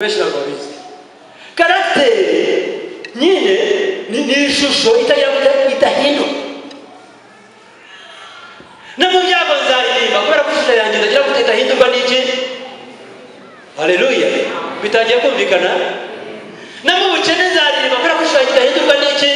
benshi ntabwo babizi karagiteri nyine ni ni ishusho itagira ita- idahinduka no mu byago nzaririmba kubera ko ishusho yanjye itagira gute idahindurwa n'iki haleluya bitangiye kumvikana no mu bukene nzaririmba kubera ko ishusho yanjye idahindurwa n'iki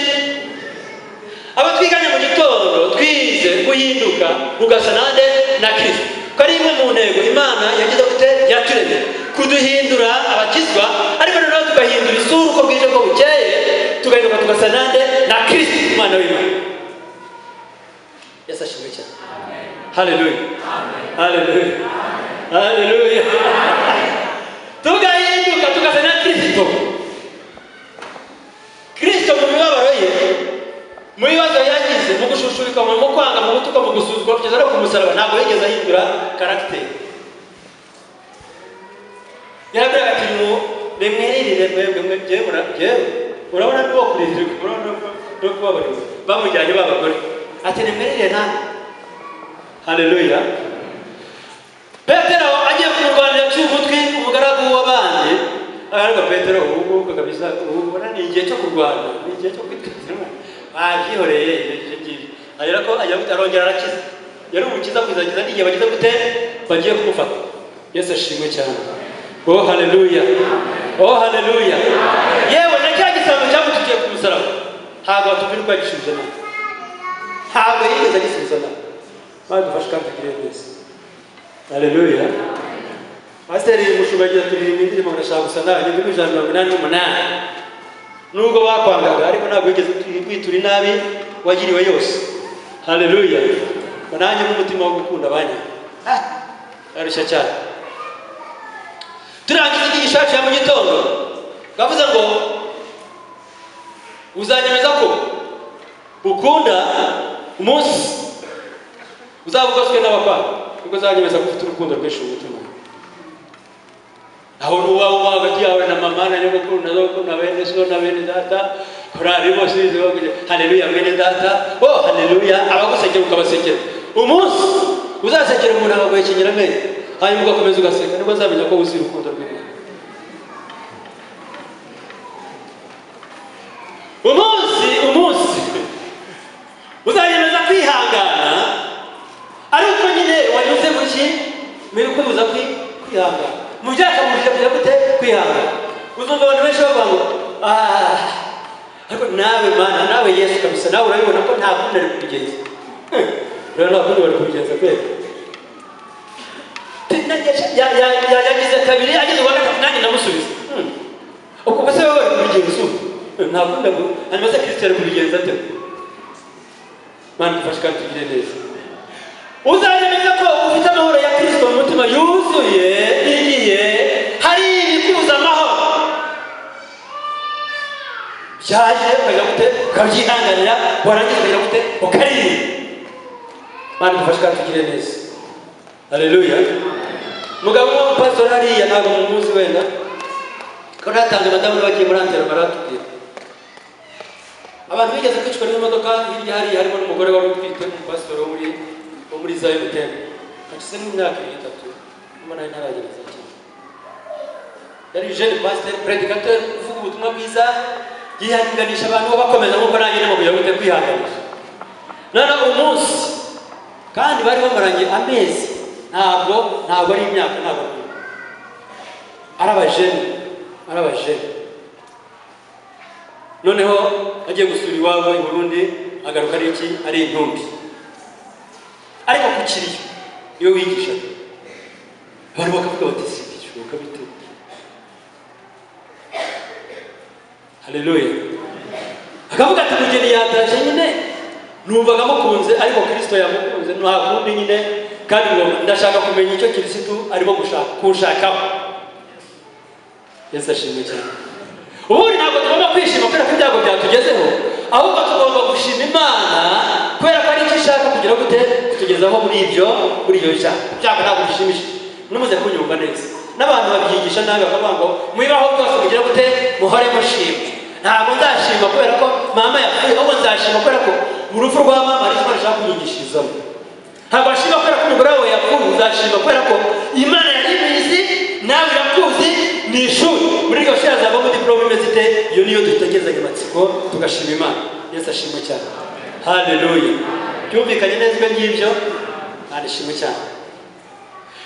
abo twiganye mu gitondo twize guhinduka ugasa nande na kirisito ko ari imwe mu ntego imana yagize gute yaturemye kuduhindura abakizwa ariko noneho tugahindura isura uko bwije ko bukeye tugahinduka tugasa nande na kirisito umwana w'imana yesu ashimwe cyane haleluya haleluya haleluya tugahinduka tugasa na kirisito kirisito mu mibabaro ye mu bibazo yagize mu gushushubika mu mu kwanga mu gutuka mu gusuzugura kugeza no ku musaraba ntabwo yigeze ahindura karagiteri yaravuga ati mu bimwiririre mwebwe mwe byewe mura byewe urabona niwo kurizirwa urabona no kubabarirwa bamujyanye b'abagore ati nimwiririre nawe haleluya petero agiye kumurwanira aciye umutwe umugaragu w'abandi aravuga petero ubu ngubu kabisa ubu mbona ni igihe cyo kurwana ni igihe cyo kwitwazamo babyihoreye ibyo ngibyo arera ko ajya gute arongera arakiza yari umukiza kuzakiza n'igihe bagize gute bagiye kumufata yesu ashimwe cyane oh haleluya oh haleluya yewe na cya gisambo cyamututiye ku musaraba ntabwo batubwira uko yagishubije nawe ntabwo yigeze agisubiza nawe badufashe kandi tugire neza Haleluya. Pasiteri Mushumba agira ati "Iyi ndirimbo murashaka gusa nawe ni ijana na mirongo inani n'umunani. Nubwo bakwangaga ariko ntabwo wigeze witura inabi wagiriwe yose. Haleluya. Ngo nanjye n'umutima wo gukunda abanye. Ah, arushya cyane. Turangiza inyigisho yacu ya mu gitondo. Bavuze ngo uzanyemeza ko ukunda umunsi uzabugoswe n'abapapa nibwo uzanyemeza ko ufite urukundo rwinshi mu mutima aho uba uba hagati yawe na mama na nyogokuru na zokuru na bene so na bene data korari bose bize bavuze haleluya bene data oh haleluya abagusekera ukabasekera umunsi uzasekera umuntu akaguhekenyera amenyo hanyuma ugakomeza ugaseka nibwo azamenya ko wuzuye urukundo rw'imana umunsi umunsi uzayemeza kwihangana ariko nyine wanyuze mu ki muri kwibuza kwi- kwihangana mu byakabujije kujya gute kwihangana uzumva abantu benshi bavuga ngo "Ah, ariko nawe mana nawe yesu kabisa nawe urabibona ko nta kundi ari kubigenza Hmm, rero nta kundi bari kubigenza pe Ya- ya- ya- yagize kabiri yagize uwa gatatu nanjye ndamusubiza Hmm, ubwo mbese wowe uri kubigenza ubu Hmm, nta kundi ngo hanyuma se kirisito ari kubigenza ate mana dufashe kandi tugire neza uzayemeza ko ufite amahoro ya kirisito mu mutima yuzuye igiye hari ibikuza amahoro byaje ukajya gute ukabyihanganira warangiza ukajya gute ukaririmba mana dufashe kandi tugire neza haleluya mugabo w'umupasitoro hariya ntabwo mumuzi wenda ko natanze madamu bagiye muri antero baratubwira abantu bigeze kwicwa n'imodoka hirya hariya harimo n'umugore wari utwite umupasitoro wo muri wo muri za emutiyeni hashize nk'imyaka ibiri itatu nyuma nayo ntaragera za cyane yari jeni pasiteri predikateri uvuga ubutumwa bwiza yihanganisha abantu bo bakomeza nk'uko nanjye nabo biyabute kwihanganisha noneho umunsi kandi bari bamaranye amezi ntabwo ntabwo ari imyaka ntabwo ari imyaka. ari abajeni ari abajeni noneho agiye gusura iwabo i burundi agaruka ari iki ari intumbi ariko ku kiriyo iyo wigisha abantu bakavuga bati si bishoboka bite haleluya akavuga ati umugeni yataje nyine numvaga amukunze ariko kirisito yamukunze nta kundi nyine kandi ngo ndashaka kumenya icyo kirisitu arimo gushaka kunshakaho yesu ashimwe cyane ubundi ntabwo tugomba kwishima kubera ko ibyago byatugezeho ahubwo tugomba gushima imana kubera ko ari icyo ishaka kugira gute kutugezaho muri ibyo muri ibyo bishaka ibyago ntabwo bishimishije numuze kunyumva neza n'abantu babyigisha nabi bakavuga ngo mubibaho byose kugira gute muhore mushima ntabwo nzashima kubera ko mama yapfuye ahubwo nzashima kubera ko urupfu rwa mama ari imana ishaka kunyigishirizamo ntabwo washima kubera ko umugore wawe yapfuye uzashima kubera ko imana yari ibizi nawe irakuzi ni ishuri muri gahunda zavamo diporome imeze ite iyo niyo dutegerezanya amatsiko tugashima imana yesu ashimwe cyane haleluya byumvikanye neza ibyo ngibyo arishimwe cyane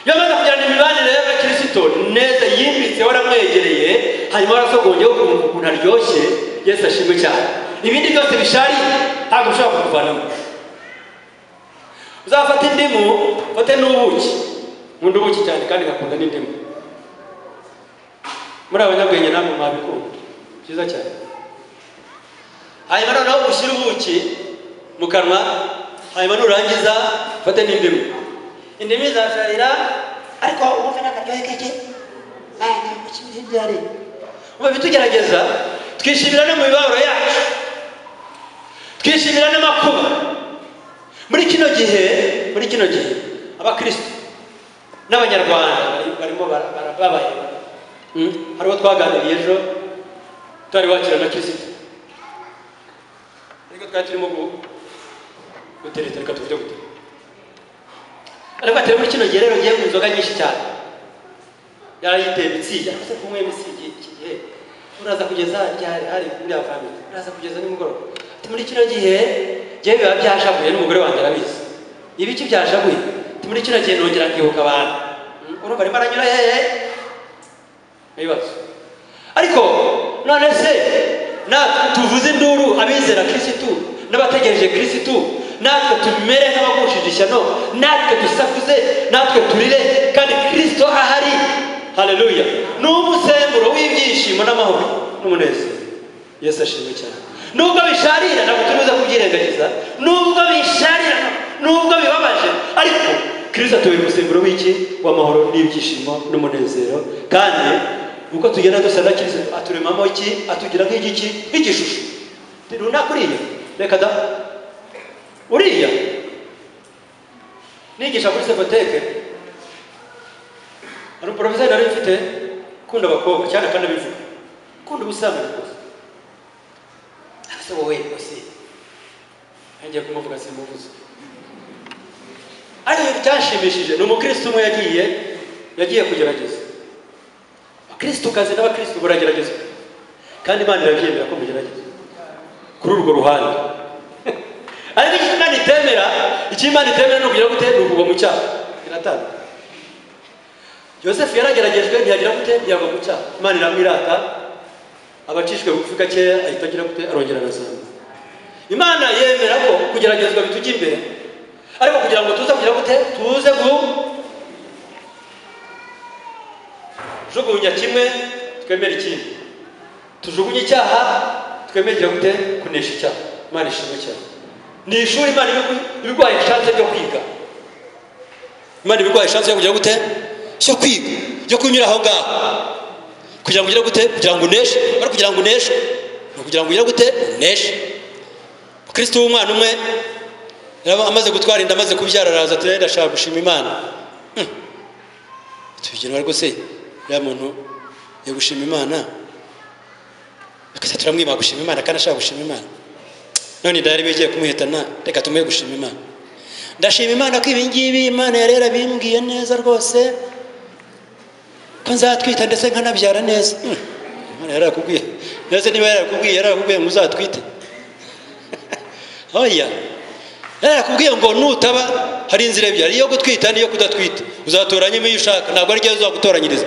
iyo amaze kugirana imibanire y'abakristo neza yimbitse waramwegereye hanyuma warasogongeho ukumva ukuntu aryoshye yesu ashimwe cyane ibindi byose bishari ntabwo ushobora kubivanamo uzafata indimu ufate n'ubuki nkunda ubuki cyane kandi ngakunda n'indimu muri abanyabwenge namwe mwabikunda byiza cyane hanyuma noneho ushyire ubuki mu kanwa hanyuma nurangiza ufate n'indimu indimu izasharira ariko wumve n'akaryohe kake ntabwo ukimenya ibyo ari ubu bitugerageza twishimira no mu mibabaro yacu twishimira n'amakuba muri kino gihe muri kino gihe abakristo n'abanyarwanda bari- barimo bara- barababaye Mm, hari uwo twaganiriye ejo tutari wakira na kirisito ariko twari turimo gu- gutereta reka tuvuge gute ariko atari muri kino gihe rero ugiye mu nzoga nyinshi cyane yarayiteye imitsingi ariko se kunyweye imitsingi iki gihe uraza kugeza ryari hari muri avamiri uraza kugeza nimugoroba ati muri kino gihe ngewe biba byashavuye n'umugore wanjye arabizi ibiki byashavuye ati muri kino gihe nongera nkibuka abantu Mm, urumva arimo aranyura hehe ibibazo ariko none se natwe tuvuze induru abizera kirisitu n'abategereje kirisitu natwe tumere nk'abagushije ishyano natwe dusakuze natwe turire kandi kirisito ahari haleluya ni umusemburo w'ibyishimo n'amahoro n'umunezero yesu ashimwe cyane nubwo bisharira ntabwo turuza kubyirengagiza nubwo bisharira nubwo bibabaje ariko kirisito atubera umusemburo w'iki w'amahoro n'ibyishimo n'umunezero kandi uko tugenda dusa na kirisito aturemamo iki atugira nk'igiki nk'igishusho runaka uriya reka da uriya nigisha kuri sekoteke hari umuporofeseri nari mfite ukunda abakobwa cyane kandi abivuga ukunda ubusambanyi rwose ese wowe rwose ngiye kumuvuga simuvuze ariko icyashimishije ni umukristo umwe yagiye yagiye kugerageza abakristo kazi n'abakristo baragerageza kandi imana irabyemera ko mugerageza kuri urwo ruhande ariko icyo imana itemera icyo imana itemera ni ukugira gute ni ukugwa mu cyaha iratanga yosefu yarageragejwe ntiyagira gute ntiyagwa mu cyaha imana iramwirata abacishwe bugufi gakeya ahita agira gute arongera arazamuka imana yemera ko kugeragezwa bitujya imbere ariko kugira ngo tuze kugira gute tuze kujugunya kimwe twemere ikindi tujugunye icyaha twemerera gute kunesha icyaha imana ishimwe cyane ni ishuri imana ibi- ibiguhaye ishanse ryo kwiga imana ibiguhaye ishanse yo kugira gute cyo kwiga yo kunyura aho ngaho kugira ngo ugire gute kugira ngo uneshe ari kugira ngo uneshe ni ukugira ngo ugire gute uneshe kristo w'umwana umwe yari amaze gutwara inda amaze kubyara araza turere ndashaka gushima imana tubigenwa rwose uriya muntu yo gushima imana akajya turamwiba gushima imana kandi ashaka gushima imana none inda yari bigiye kumuhitana reka tumuhe gushima imana ndashima imana ko ibi ngibi imana yari yarabimbwiye neza rwose ko nzatwita ndetse nkanabyara neza Hmm, imana yarakubwiye ndetse niba yarakubwiye yarakubwiye ngo uzatwite oya yarakubwiye ngo nutaba hari inzira ebyiri iyo gutwita n'iyo kudatwita uzatoranyemo iyo ushaka ntabwo ari ryo uzagutoranyiriza